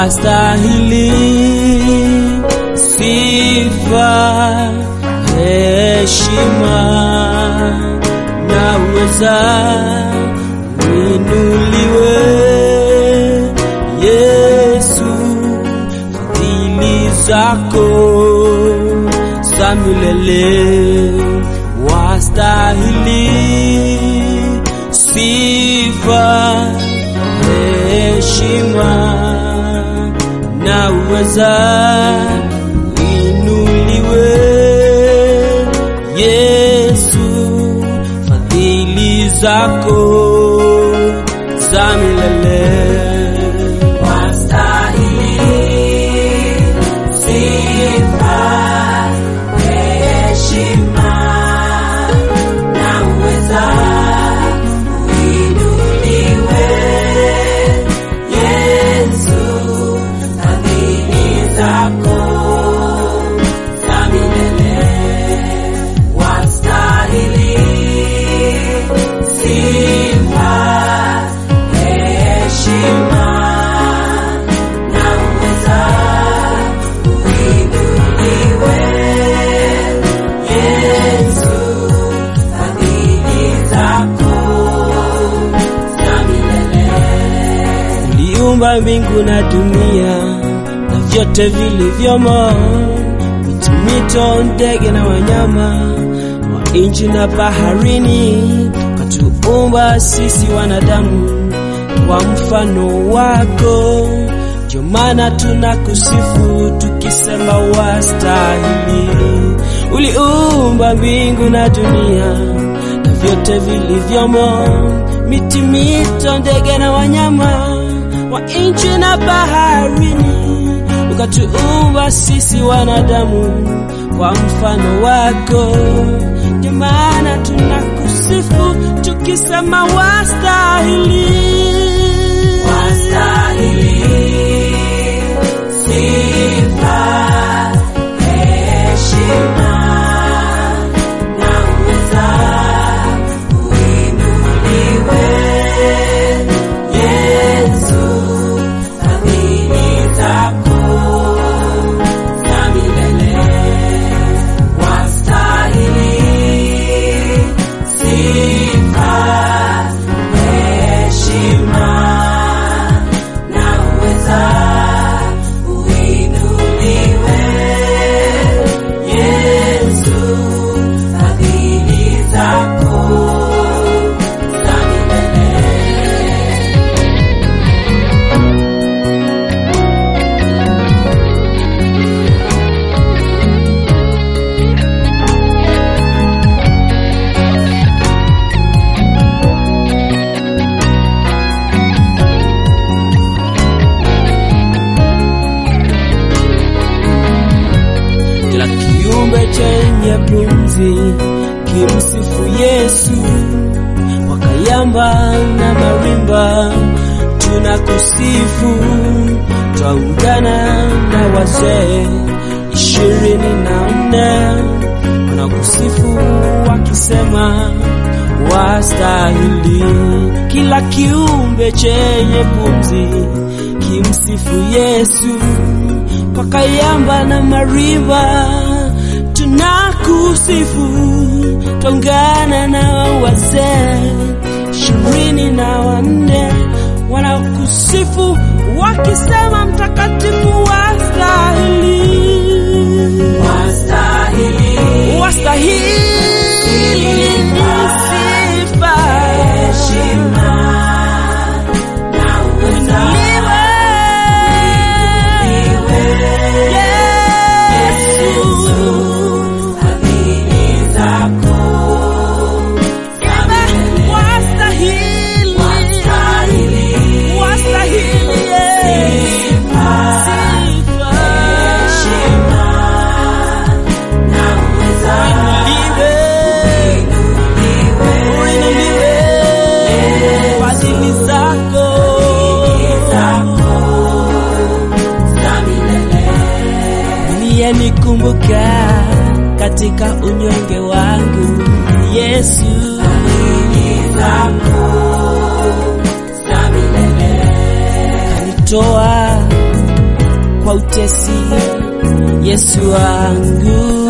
wastahili sifa, heshima na uweza, uinuliwe Yesu, fadhili zako za milele wastahili sifa, heshima na uweza, inuliwe Yesu, fadhili zako za milele uliumba mbingu na dunia na vyote vilivyomo, miti, mito, ndege na wanyama wa nchi na baharini, ukatuumba sisi wanadamu kwa mfano wako. Ndio maana tunakusifu tukisema wastahili. Uliumba mbingu na dunia na vyote vilivyomo, miti, mito, ndege na wanyama wa nchi na baharini, ukatuumba sisi wanadamu kwa mfano wako. Ndio maana tunakusifu tukisema wastahili, wastahili sifa, heshima na uweza, uinuliwe Yesu, fadhili zako za milele wastahili sifa, heshima na uweza, uinuliwe Yesu, fadhili zako za milele. kila kiumbe chenye pumzi kimsifu Yesu, wakayamba na marimba tunakusifu, twaungana na wazee ishirini na nne wanakusifu wakisema wastahili. Kila kiumbe chenye pumzi kimsifu Yesu, wakayamba na marimba tunakusifu, twaungana na wazee ishirini na wanne wanakusifu wakisema mtakatifu wastahili, Wastahili wastahili sifa, heshima na uweza, Yesu, fadhili zako wastahili, wastahili wastahili sifa, heshima na uweza, zako za milele. Nikumbuka katika unyonge wangu Yesu, Fadhili zako za milele. kanitoa utesi Yesu wangu